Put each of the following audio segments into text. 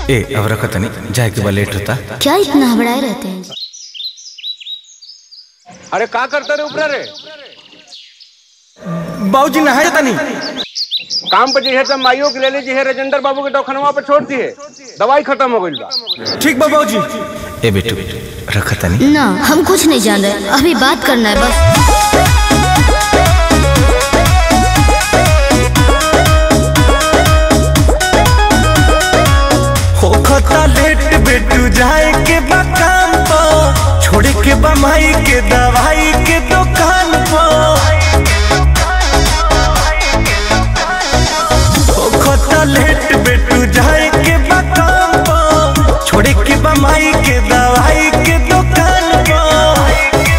ए अब रखो तनी जाए के बा लेट होता क्या इतना हबड़ाए रहते हैं अरे का करते रे ऊपर रे बाबूजी नहाए तनी काम पर जे है माइयो के ले लीजिए है राजेंद्र बाबू के दवाखानवा पे छोड़ दिए दवाई खत्म हो गई बा ठीक बा बाबूजी ए बेटू रखो तनी ना हम कुछ नहीं जान रहे अभी बात करना है बस होखता लेट बेटू जाए के बा काम तो छोड़े के बा माई के दवाई के दुकान पर होखता लेट बेटू जाए के बा काम तो छोड़े के बा माई के दवाई के दुकान पर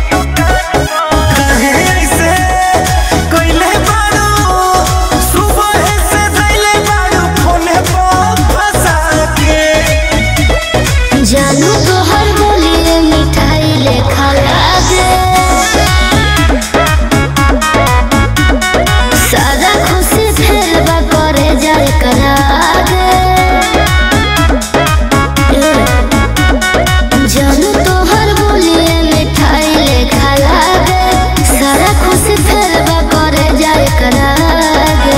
काहे ऐसे कइले बारू सुबह से धइले बारू फोने पर फंसा के जानू तो हर बोलिए मिठाई लेखा लागे सारा खुशी फेर बा करे जाए करागे जानू तो हर बोलिए मिठाई लेखा लागे सारा खुशी फेर बा करे जाए करागे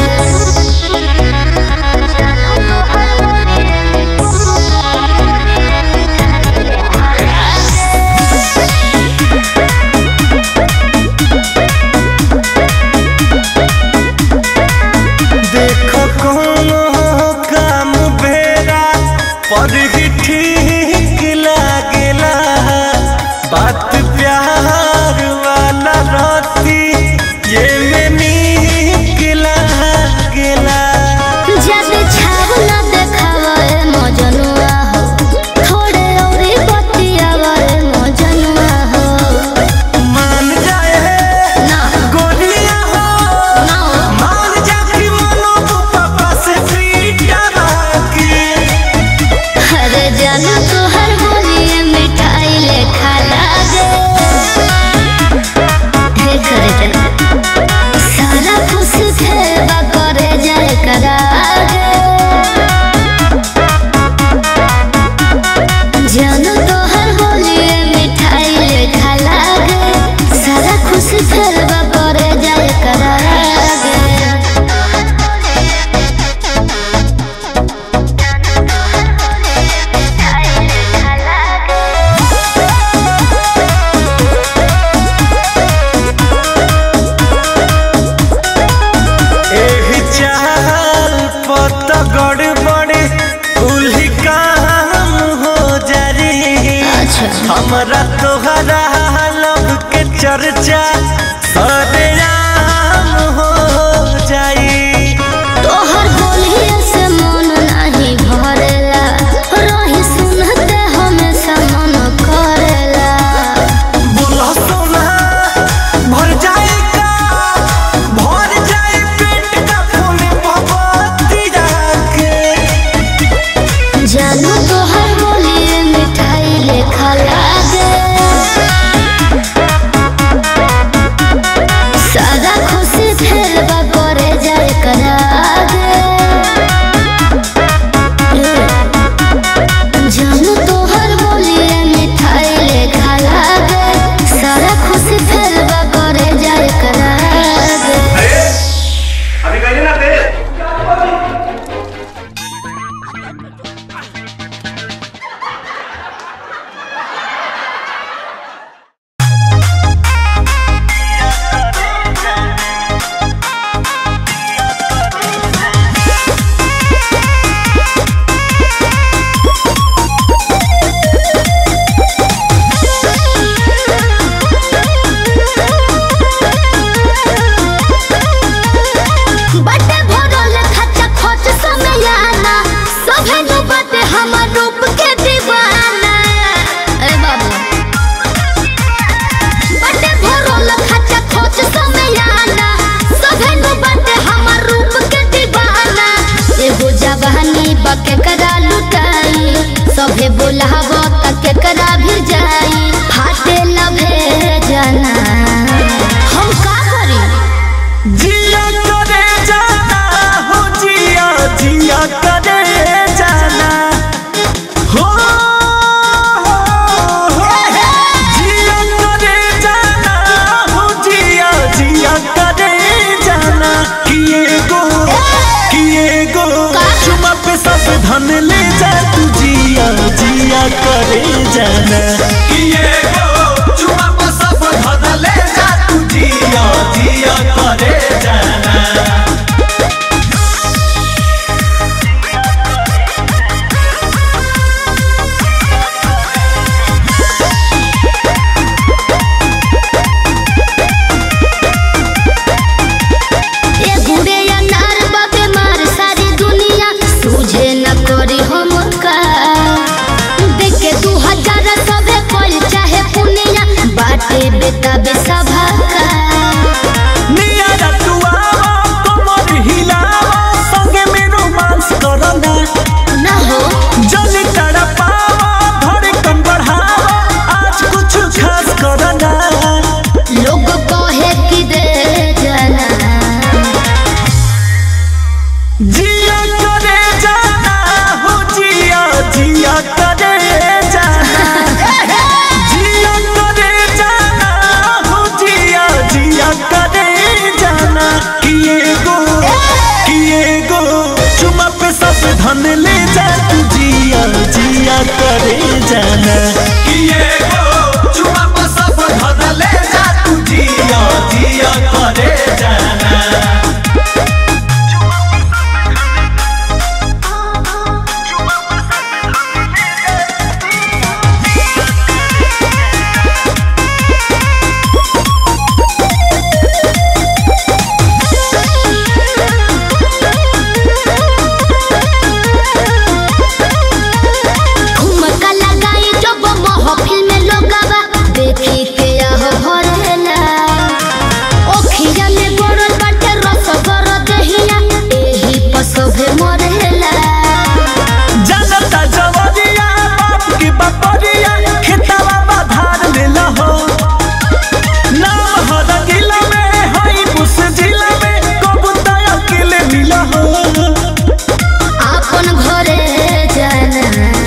देखो कोनो काम बेरा पर ही ठीक लागेला बात प्यार वाला रहती ये में नीक लागेला जब छाव न देखावा ए मजनुआ हो थोड़े औरी बतियावा ए मजनुआ हो मान जाए ना गोलियां हो ना मान जा कि मनो पापा से पीटा के अरे जानू तो हर बोलिए मिठाई लेखा लागे हे करे जा सारा खुश थे बा करे जाए करागे जानू तो हर बोलिए मिठाई लेखा लागे सारा खुश थे बा करे जाए करागे एही चाल पत गड़बड़ कुल्ही काम हो जारी अच्छा हमरा तोहरा लब के चर्चा सरेआम हो जाई तोहर बोलिए से मन नाही भरेला रही सुनते हमेशा मन करेला बोलो सोना भर जाएगा भर जाए पेट का फूल भगवती जाके जानू तोहर बोलिए मिठाई लेखा लागे जाना किए गो चुमा पर सब धदले जा तू जिया जिया करे जाना ए गुड़े अनार बाबे मार सारी दुनिया तुझे न करी हम का देख के दू हजार सबे कोल चाहे पुनिया बाटे बेटा बेसभा का नियारा तू आवा कमर हिलावा संगे में रोमांस करना न हो जल तड़पावा धड़कन बढ़ावा आज कुछ खास करना लोग कहे कि दे जाना जिया करे जाना हो जिया जिया करे जाना जिया करे जाना हो जिया जिया करे जाना किए गो किए गो चुमा पे सब धन ले जा तू जिया जिया करे जाना किए गो चुमा पर सब धदले जा तू जिया जिया करे जाना ठुमका लगाई जब महफिल में लोगवा देखी के आह भरेला ओखिया में गोरल बाटे रस गर दहिया एही पसभे मरेला जनता जवरिया बाप की बपरिया खेतवा बाधार लेला हो नाम हर जिला में हई बुस जिला में कबूता अकेले मिला हो आपन घरे जाना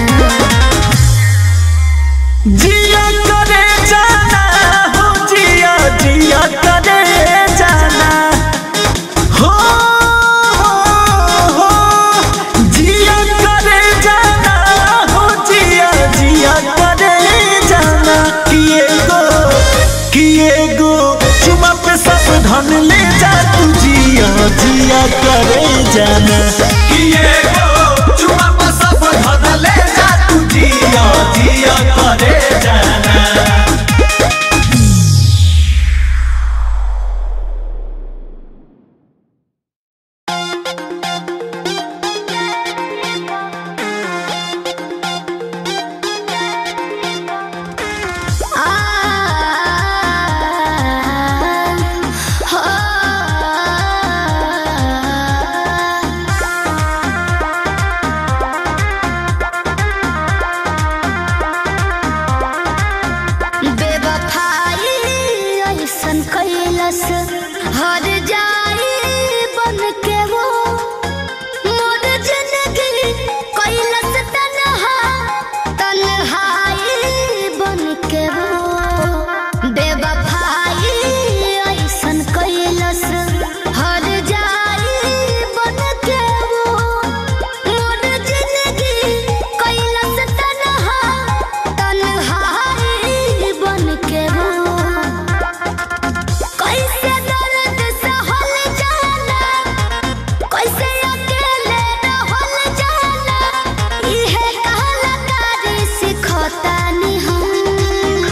जिया करे जाना हो जिया जिया करे जाना हो हो हो जिया करे जाना हो जिया जिया करे जाना किए गो किए गो चुमा पे सब धन ले जा तू जिया जिया करे जाना किए गो चुमा पर सब धदले जा तू जिया जिया करे जाना आ हो बेवफाई ऐसन कैलस हर जाई बन के वो मोर जिंदगी कैलस तन्हा तन्हाई बन के वो बेवफाई ऐसन कैलस हर जाई बन के वो मोर जिंदगी कैलस तन्हा तन्हाई बन के वो कैसे दर्द सहल जाला कैसे अकेले रहल जाला इहे कलाकारी सिखतानी हम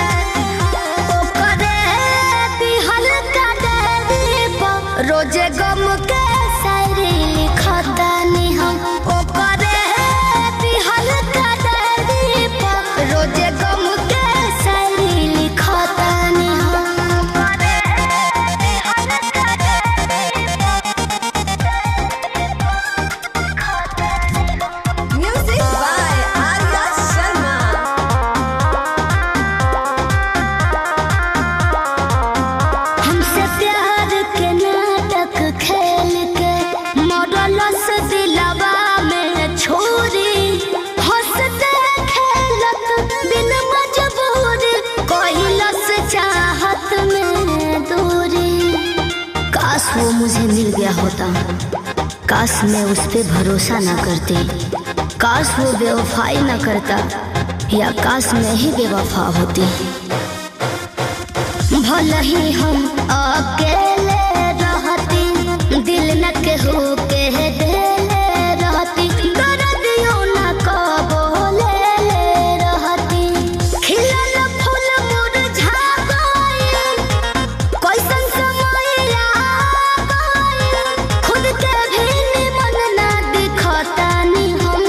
ओकरे दिहल का देवी पर रोजे गम के शायरी लिखतानी हम ओकरे दिहल का देवी पर रोजे गम के शायरी लिखतानी हम Music by Arya Sharma. हमसे प्यार के नाटक खेल के मॉडल से दिलवा में छोरी हंसते खेलत बिन मजबूरी कहलस चाहत में दूरी काश वो मुझे मिल गया होता काश मैं उस पे भरोसा ना करती काश वो बेवफाई ना करता या आकाश में ही बेवफा होती भले ही हम अकेले रहती दिल न केहू के देले रहती दर्दियों न कबो ले ले रहती खिलल फूल मुरझा गइल कैसन समय आ गइल खुद के भी निमन ना दिखतानी हम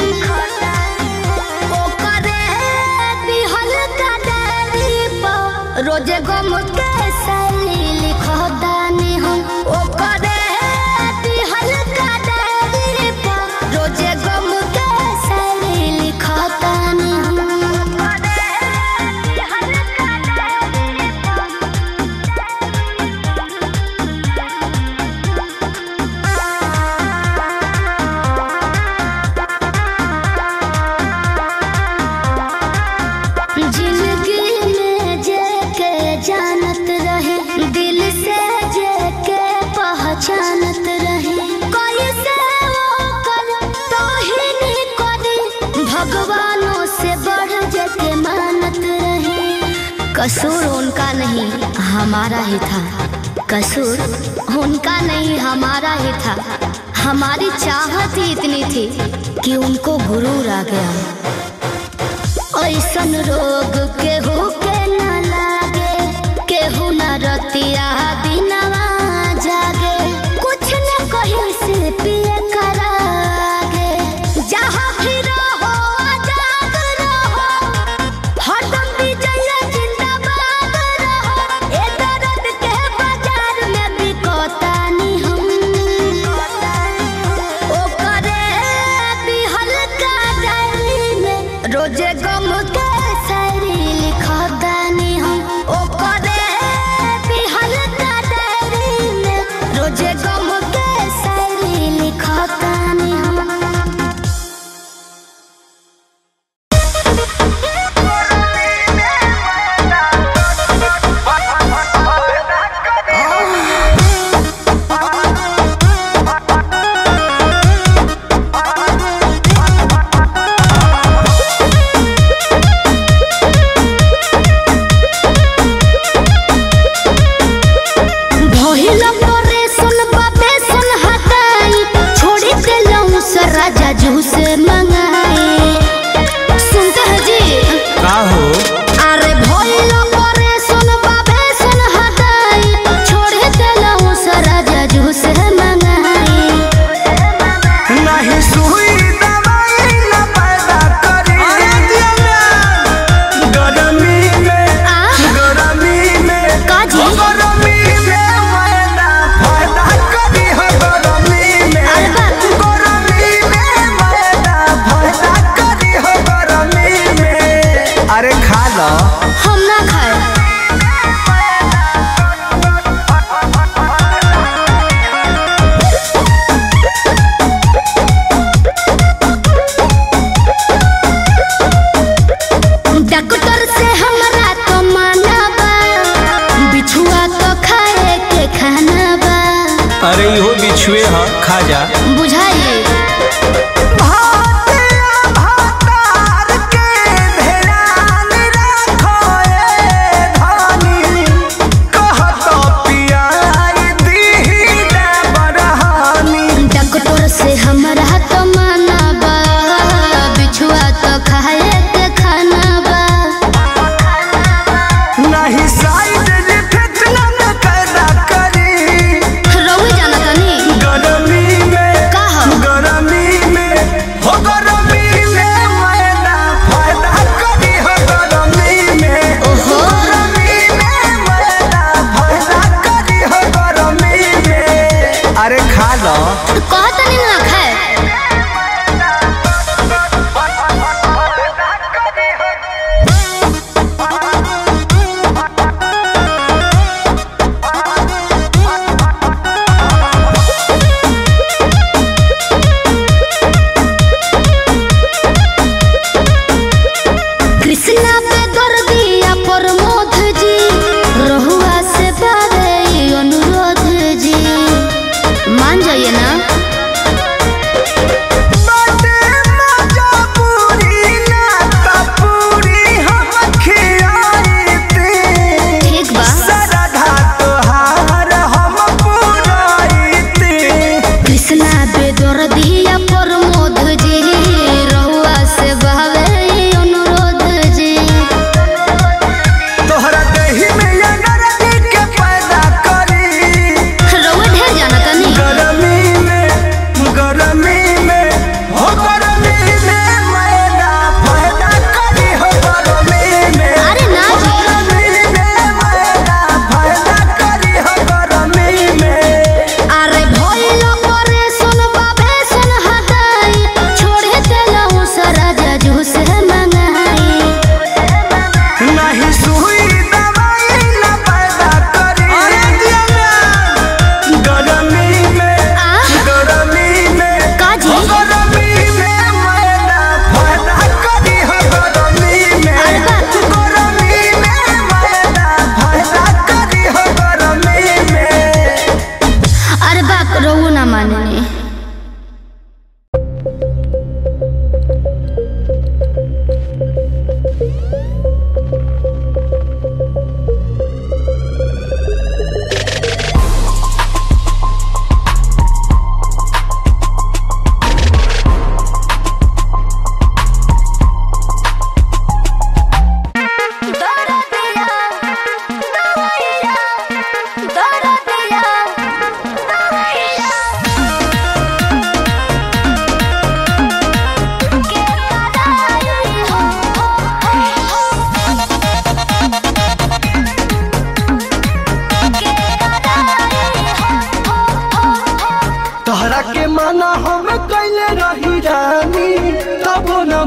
ओकरे दिहल का डायरी पर रोजे गम के सैली लिखतानी हम ओकरे दिहल का डायरी पर रोजे गम के सैली लिखतानी हम ओकरे दिहल का डायरी पर जिंदगी में जे के जानत रहे दिल से जे के पहचानत रहे कोई से वो कर तो ही नहीं करी भगवानों से बढ़ जे के मानत रहे कसूर उनका नहीं हमारा ही था कसूर उनका नहीं हमारा ही था हमारी चाहत ही इतनी थी कि उनको गुरूर आ गया ऐसन रोग केहू के न लागे केहू न रतिया दिनवा जागे कुछ न कहीं से पिए करागे जहाँ भी रहो आजाद रहो हरदम विजय जिंदाबाद रहो ए दर्द के बाजार में बिकतानी हम ओकरे दिहल का डायरी में रोजे गम के शायरी लिखतानी हम ओकरे दिहल का डायरी में रोजे गम के शायरी लिखतानी हम भइल परे सुन बाबे सुन हटाई छोड़ी देलौं से राजा जू से मंगाई सुनते हैं जी का हो अरे भइल परे सुन बाबे सुन हटाई छोड़ी देलौं से राजा जू से मंगाई नहीं सुई दवाई न पैदा करी गरमी में आ? गरमी में काजी? गरमी में मैदा फायदा करी हो गरमी में अरे बाप। गरमी में मैदा फायदा करी हो गरमी में अरे खा लो हम ना खाए डॉक्टर से हमरा तो माना बा बिछुआ तो खाए के खाना बा अरे इहो बिछुए ह खा जा बुझाइए भातिया भातार के ध्यान रखो ए धानी कहत पियाई दीही बरहानी डॉक्टर से हमरा तो माना बा बिछुआ तो खाए के खाना बा नहीं साइड इफेक्ट न पैदा करी रउए जाना तनी गरमी में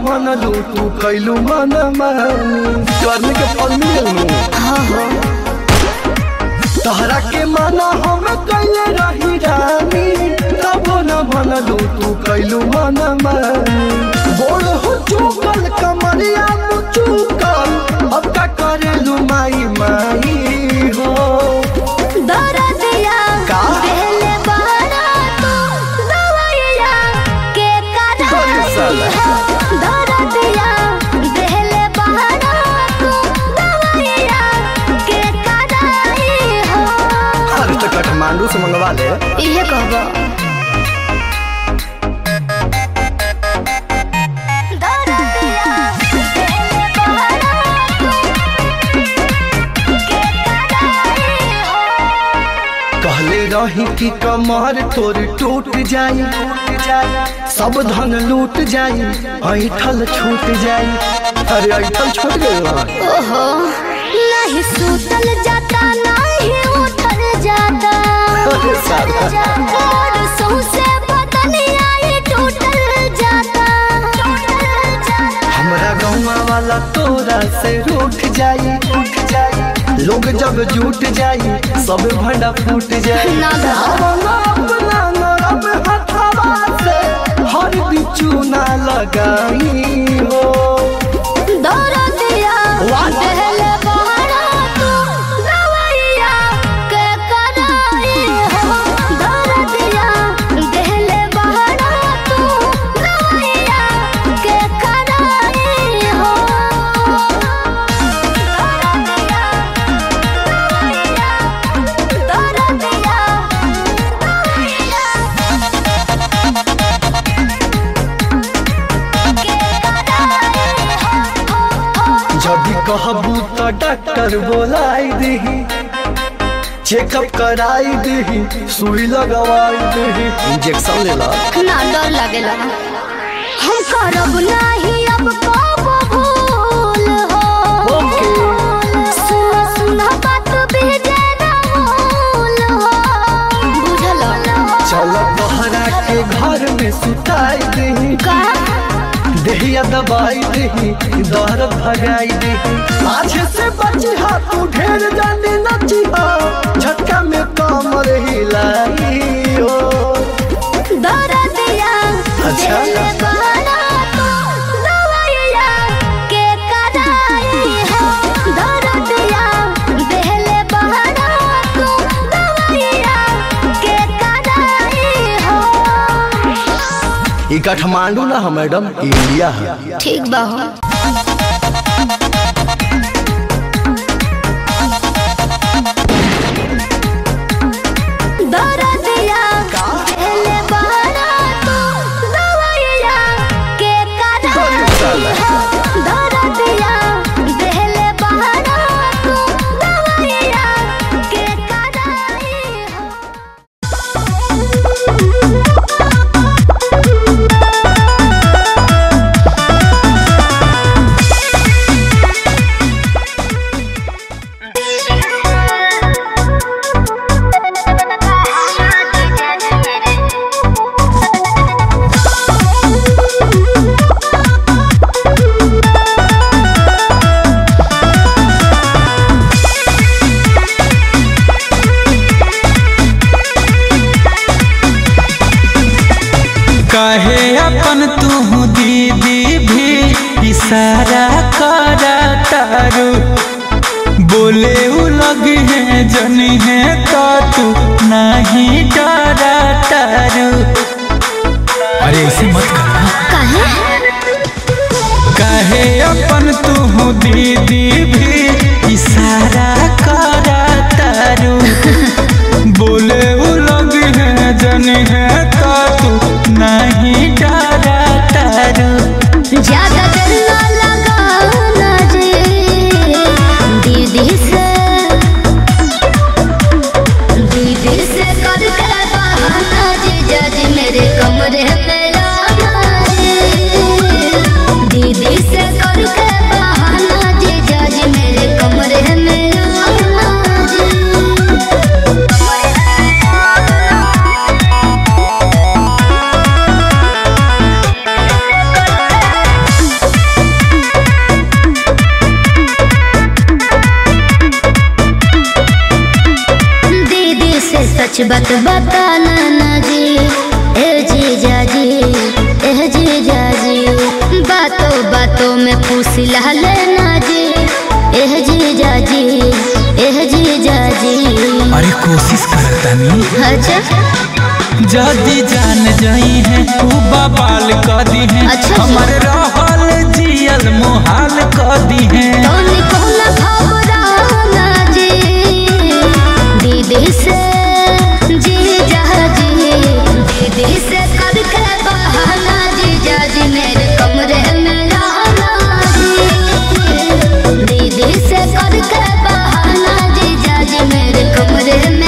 मनलू तू कैलू मन मानी करने के फल मिलू तहरा के माना हम कैले रही रानी तब न मनलू तू कैलू मन मानी बोल हो चुकल कमरिया चुकल अब का करेलू माई माई हो दरदिया का? देले बहरा तू दवाइया के अरे कराई साला। हो दरदिया देले बहरा तू दवाइया के कराई हो अरे तो काठमांडू से मंगवा ले इहे कहबो दरदिया देले बहरा तू के कराई हो कहले रही कि कमर तोर टूट जाई टूट जाई सब धन लूट जाई ऐठल छूट जाई अरे ऐठल छूट गई ओहो नहीं सुतल जाता नहीं उठल जाता अरे साला। और सौंसे बदनिया ये टूटल जाता हमरा गौवा वाला तोरा से रूठ जाई रूठ जाई लोग जब जुट जाई सब भंडा फूट जाई ना गा। अपना अपना नरम हथवा से हर बिचू ना लगाई हो दरदिया वाह। देले बहरा तू दवाइया के कराई हो दरदिया देले बहरा तू दवाइया के कराई हो दरदिया दरदिया जब कहबू तो डॉक्टर बोलाई दही चेकअप कराई दही सुई लगवाई दही इंजेक्शन ले ला ना डर लागेला हम करब नाही अब कब भूल हो ओके। सुन सुन बात भेजे ना भूल हो बुझल चल तोहरा के घर में सुताई दही का देहिया दबाई दही दर्द भगाई दही आज से बची हा तू ढेर जाने नची हा झटका में कमर हिलाई हो दरदिया अच्छा। देले बहरा तू दवाइया के कराई हो दरदिया देले बहरा तू दवाइया के कराई हो ई काठमांडू ना है मैडम इंडिया है ठीक बा हो दरदिया देले बहरा तू दवाइया के कराई हो दरदिया देले बहरा तू दवाइया के कराई हो काहे अपन तू दीदी भी इशारा करा तारू बोले उ लगी है जनी है तो तू नहीं डरा तारू अरे ऐसे मत करना काहे काहे अपन तू दीदी भी इशारा करा तारू बोले उ लोग है जन है तो तू नहीं डरा तारू ज्यादा देर ना लगाना रे दीदी से दीदी से करके बहाना जीजा जी मेरे कमरे में लाना रे दीदी से करके बहाना जीजा जी मेरे कमरे में लाना बात बताना ना जी ए जीजा जी ए जीजा जी बातों बातों में फूसिला लेना जी ए जीजा जी ए जीजा जी अरे कोशिश करतानी अच्छा जदी जान जाई है तू बबाल कर दी है अच्छा जी। हमर रहल जियल मुहाल कर दी है तोनी कोना घबराना जी दीदी से जीजा जी दीदी से करके बहाना जीजा जी मेरे कमरे में रहना जी दीदी से करके बहाना जीजा जी मेरे कमरे में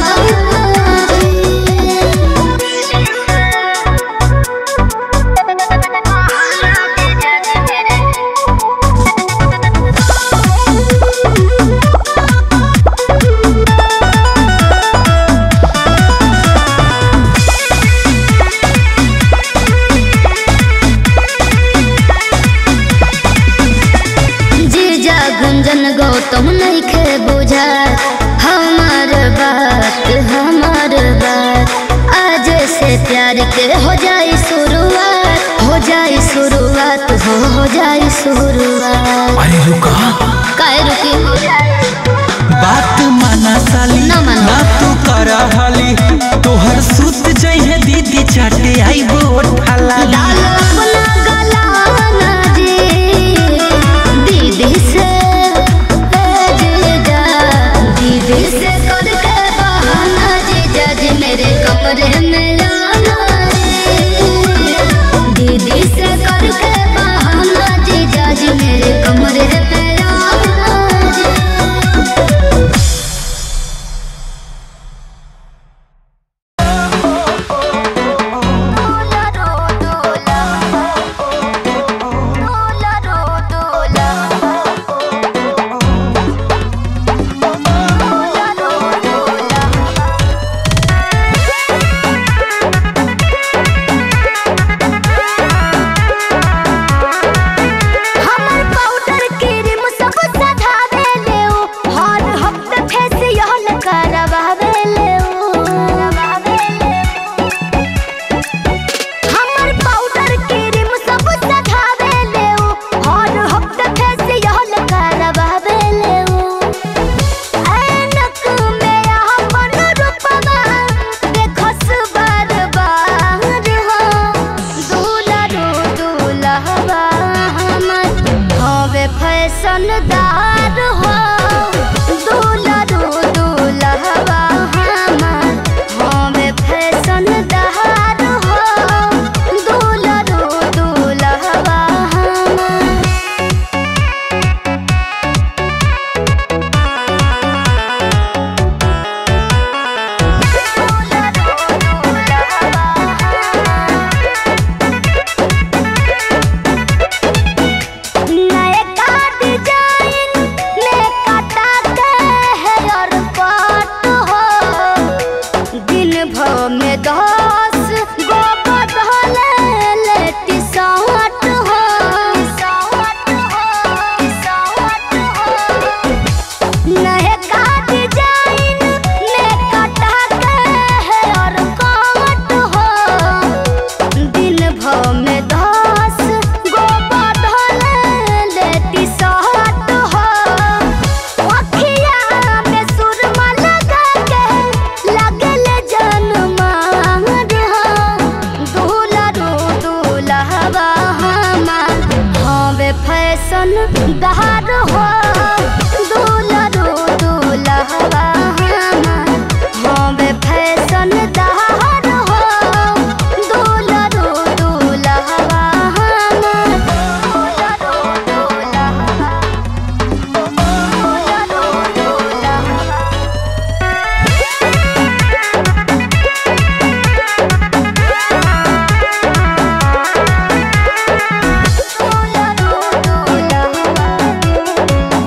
जीजा गुंजन गौतम नहीं खे बुझा हमार बात हमार बात आज से प्यार के हो जाई शुरुआत हो जाई शुरुआत हो हो जाई शुरुआत अरे रुका काहे रुकी बात माना साली ना मानो। ना तू कर हाली तोहर सुत जइहे दीदी चाटे आई बोठाला डाल अपना गलाना जी दीदी से ए जीजा दीदी से करके बहाना जीजा जी मेरे कमरे में आना जी। दीदी से करके बहाना जीजा जी मेरे कमरे में आना जी। हमर पाउडर क्रीम सब सधावे ले उ हर हफ्ते फेशियल करवावे ले उ हमर पाउडर क्रीम सब सधावे ले उ हर हफ्ते फेशियल करवावे ले उ ऐनक में अपन रूपवा देखस बार बार हो दुलरो दुलहवा हमर हवे फैशनदार हो दुलरो दुलहवा हमर हवे फैशनदार हो दुलरो दुलहवा हमर नए का डिजाइन में काटा के हेयर कट हो दिन भर में दस गो बदल लेटी साट हो नए का डिजाइन में काटा के हेयर कट हो दिन भर में दस गो बदल लेती सहट हो अखिया में सुरमा लगा के लगल जनमार हो दुलरो दुलहवा हमार हवे फैशन दहार हो दुलरो दुलहवा हमार हवे फैशन दहार हो दुलरो दुलहवा हमार दुलरो दुलहवा दुलरो दुलहवा दुलरो दुलहवा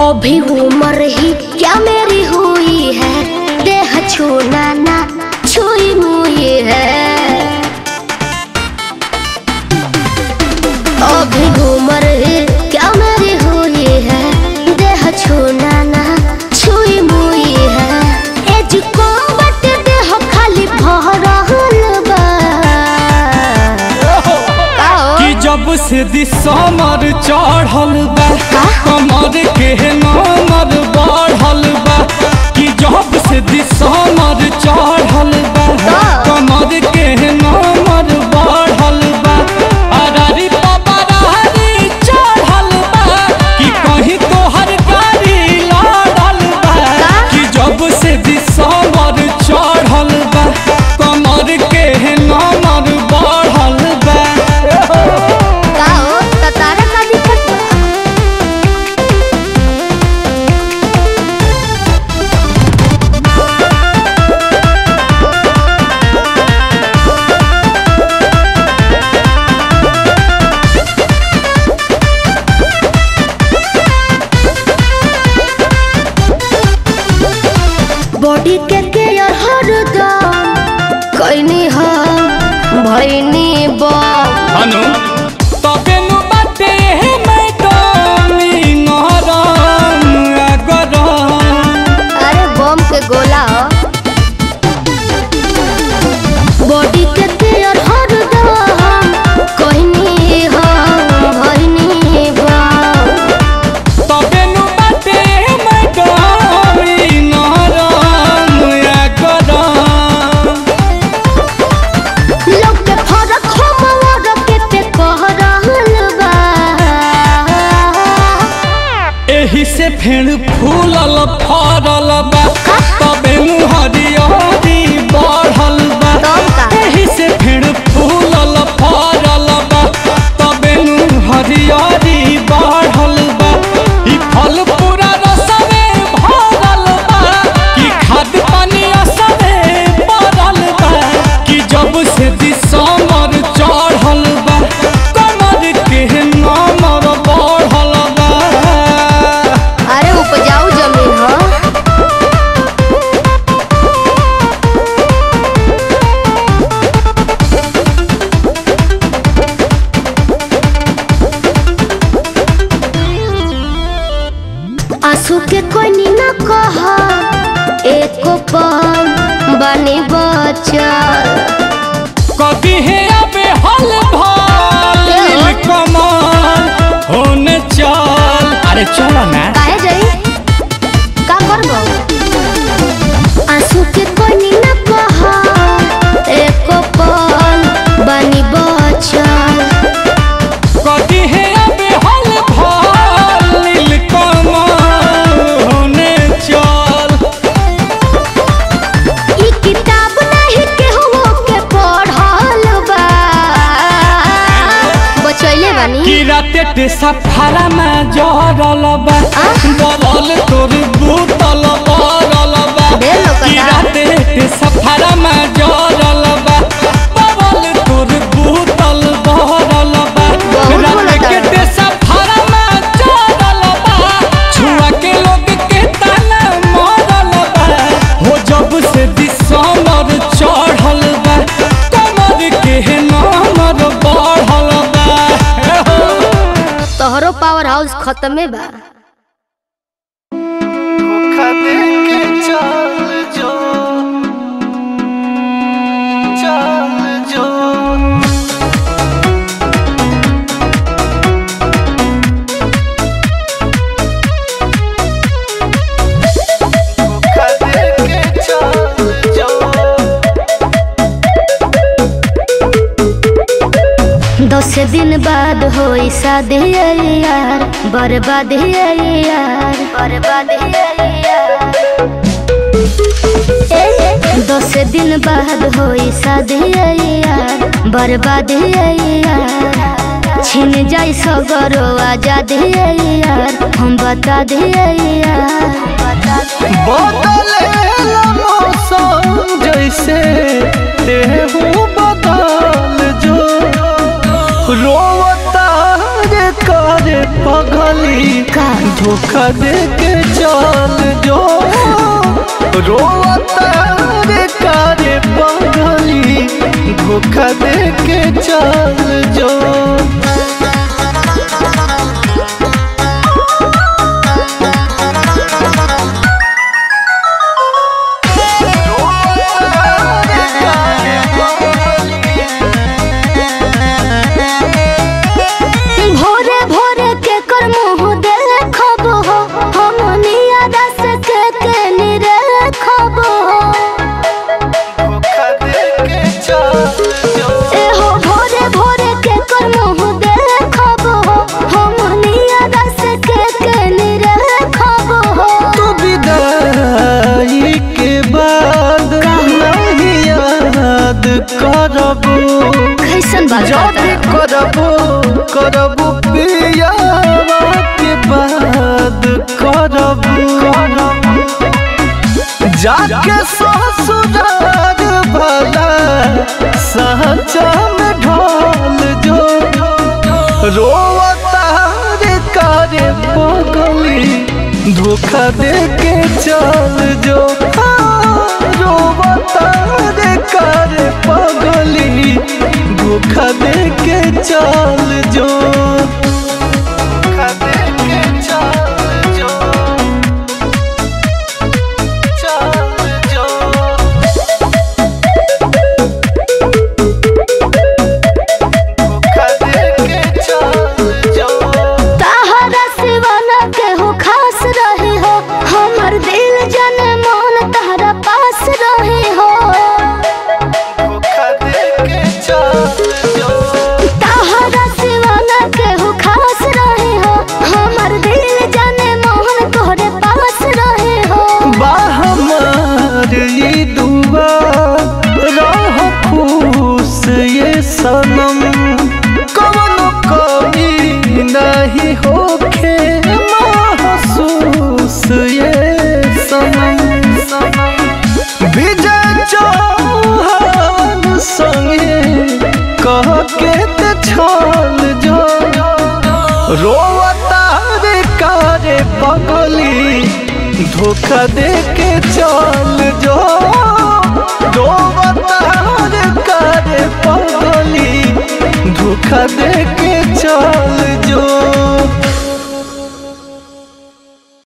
अभी उम्र ही क्या मेरी हुई है देह छूना ना छुई मुई है अभी उम्र ही क्या मेरी हुई है देह छूना ना छुई मुई है एज को बट देह खाली भरल बा का हो? कि जब से दिसमर चढ़ल बा कमर के नमर बढ़ल बा कि जब से दिसमर चढ़ल बा कमर के नमर बढ़ल बा अरारी पपरारी चढ़ल बा कि कहीं तोहर गाड़ी लड़ल बा कि जब से दिसमर चढ़ल बा कमर के नमर बढ़ल बा का हो? त तारा का दिक्कत बा? बॉडी के केयर हरदम कैनी हम भैनी बम हनु तबे नु बाटे हे मैडम ई नरम अगरम अरे बम के गोला हो बॉडी के केयर हरदम कैनी हम भैनी बम तबे नु बाटे हे मैडम ई नरम अगरम लोग के फरक हम और के पे कह रहल बा एही से फेर फूलल फरल बा तबे नु हरियरी बढ़ल बा तब का? एही से फेर फूलल फरल बा तबे नु हरियरी बढ़ल बा ई फल पूरा रसवे भरल बा कि खाद पानी असरे पड़ल बा कि जब से दिसमर चढ़ल बा कमर के नमर बढ़ल बा अरे उपजाऊ जमीन हो आंसू के कोई न कह एको पल बनी बचल कभी है अबे हल भाल कमाल होने चल अरे चलो ना काहे जाई का करबो आंसू के कोई न कह एको पल बनी बचल कभी है अबे हल भाल कमाल होने चल ई किताब नहीं केहू के पढ़ल बा बचैले बानी कि राते ते सफारा में जरल बा बबल तोर बूतल बरल बा ढेर लोकता। कि राते ते सफारा में जरल बा बबल तोर बूतल बरल बा बहुत राते बोलता के है। ते सफारा में जरल बा छुआ के लोग के ताना मरल बा हो जब से दिसमर चढ़ल बा कमर के नमर बढ़ल बा हे हो। तोहरो पावर हाउस खत्मे बा धोखा दे के चल जो चल जो धोखा दे के चल जो दस दिन बाद होई शादी यार बर्बाद यार बर्बाद यार दस दिन बाद होई शादी यार बर्बाद यार छिन जाई सगरो आजाद यार हम बता दे यार बदलेला मौसम जैसे देहू बदल जो रोवता रे करे पगली का? धोखा दे के चल जो रोता रे कारे पगली धोखा दे के चल जो भोरे भोरे के कर मुँह देखब हो हम नियरा से के के निरखब हो धोखा दे के चल जो ए हो भोरे भोरे के कर मुँह देखब हो हम नियरा से के के निरखब हो तू विदाई के बाद नहीं याद करबू कैसन बात जब करबू करबू पियावा के बाद करबू जाके ससुराल भला सहचा में ढोल जो रोवता रे कारे पगली धोखा दे के चल जो हाँ, रोवता रे कारे पगली धोखा दे के चल जो धोखा दे के चल जो चल जो धोखा दे के चल जो ताहरा सिवाना के हो खास रहे हो हमर दिल जन मन ताहरा पास रहे हो धोखा दे के चल जो ताहरा सिवाना के हो खास रहे हो हमर दिल जन मन तोहरे पास रहे हो बाहमार ये दुआ रह खुश ये सनम कवनो कमी नहीं होखे महसूस ये सनम विजय चौहान संगे कह के ते छल जो रोवता रे कारे पगली धोखा दे के चल जो रोवता रे कारे पगली धोखा दे के चल जो